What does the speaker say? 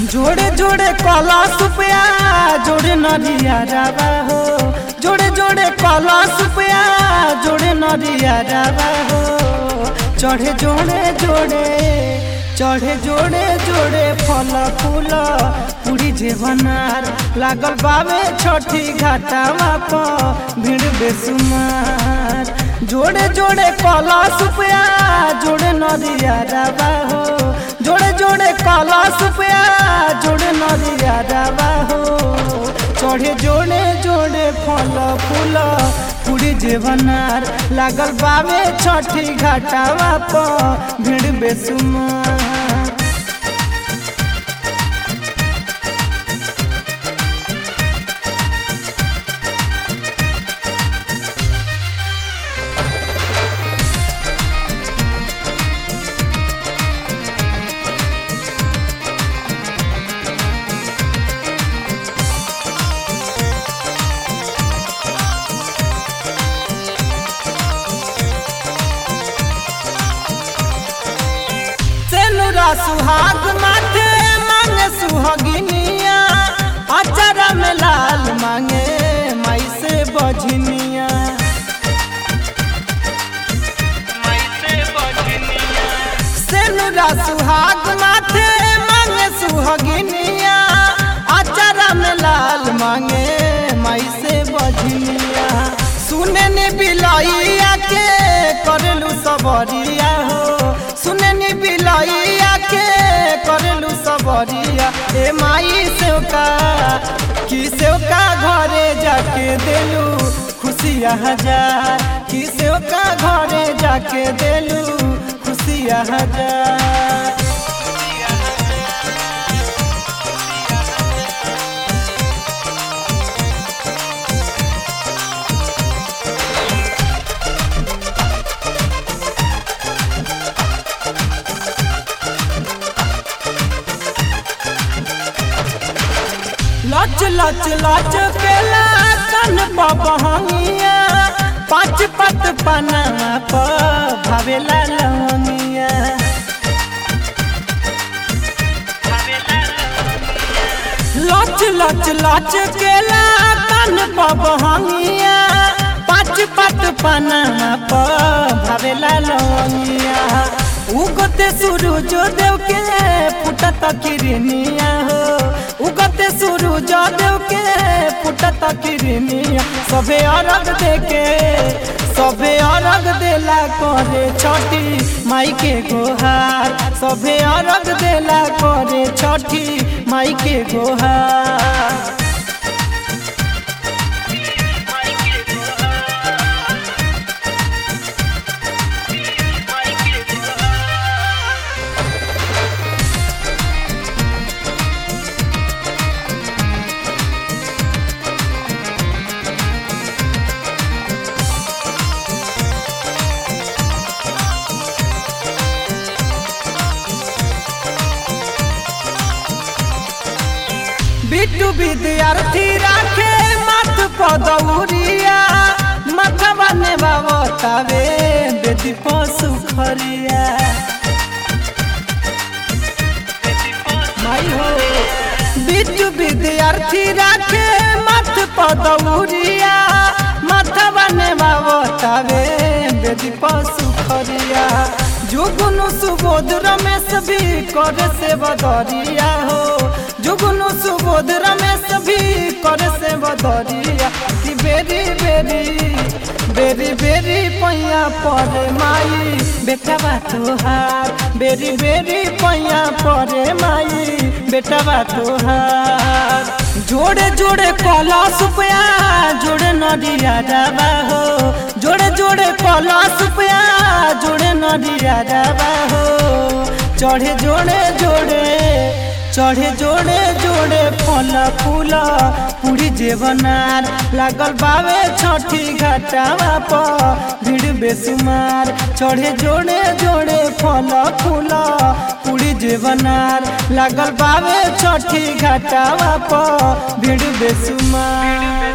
जोड़े जोड़े कला सुपया जोड़े नरिया रावा हो जोड़े जोड़े कला सुपया जोड़े नरिया रावा हो चढ़े जोड़े जोड़े चढ़े जोड़े जोड़े फल फूल पूरी जेवनार लागल बावे छठी घाटावा प भीड़ बेसुमार जोड़े जोड़े कला सुपया जोड़े नदिया रावा हो जोड़े जोड़े कला सुपया जोड़े नदिया रावा हो चढ़े जोड़े जोड़े फल फूल पूरी जेवनार लागल बावे छठी घाटावा प भीड़ बेसुमार सेनुरा सुहाग माथे मांगे सुहागिनिया अचारा में लाल मांगे माई से बजनिया सेनुरा सुहाग माथे मांगे सुहागिनिया अचारा में लाल मांगे माई से बजनिया सुने ने बिलैया के करलू सबरिया हो सुने ने बिलैया के करलू सबरिया ए माई सेवका की सेवका घरे जाके देलू खुशिया हजार की सेवका घरे जाके देलू खुशिया हजार लच लच लच केला कन बहंगिया पाँच पत पना प भावेला लवंगिया लच लच लच केला कन बहंगिया पाँच पत पना प भावेला लवंगिया उगते सूरज देव के फुटत किरनिया हो उगते सूरज देव के फुटत किरनिया सबे अरग देके सबे अरग देला करे छठी माई के गोहार सबे अरग देला करे छठी माई के गोहार बिट्टू विद्यार्थी राखे मत पदौरिया मथवा ने बाबतावे बेदी पशु खरिया माई हो बिट्टू विद्यार्थी राखे मत पदौरिया मथवा ने बाबतावे बेदी पशु खरिया जुगुनु सुबोध रमेश भी करे से बदरिया हो जुगुनु सुबोध रमेश भी करे से बदरिया कि बेरी बेरी बेरी बेरी पैया परे माई बेटा बा तोहार बेरी बेरी पैया परे माई बेटा बा तोहार जोड़े जोड़े कला सुपया जोड़े नदिया जाबा हो जोड़े जोड़े कला सुपया जोड़े नदिया जाबा हो चढ़े जोड़े जोड़े चढ़े जोड़े जोड़े फल फूल पूरी जेवनार लागल बावे छठी घाटावा प भीड़ बेसुमार चढ़े जोड़े जोड़े फल फूल पूरी जेवनार लागल बावे छठी घाटावा प भीड़ बेसुमार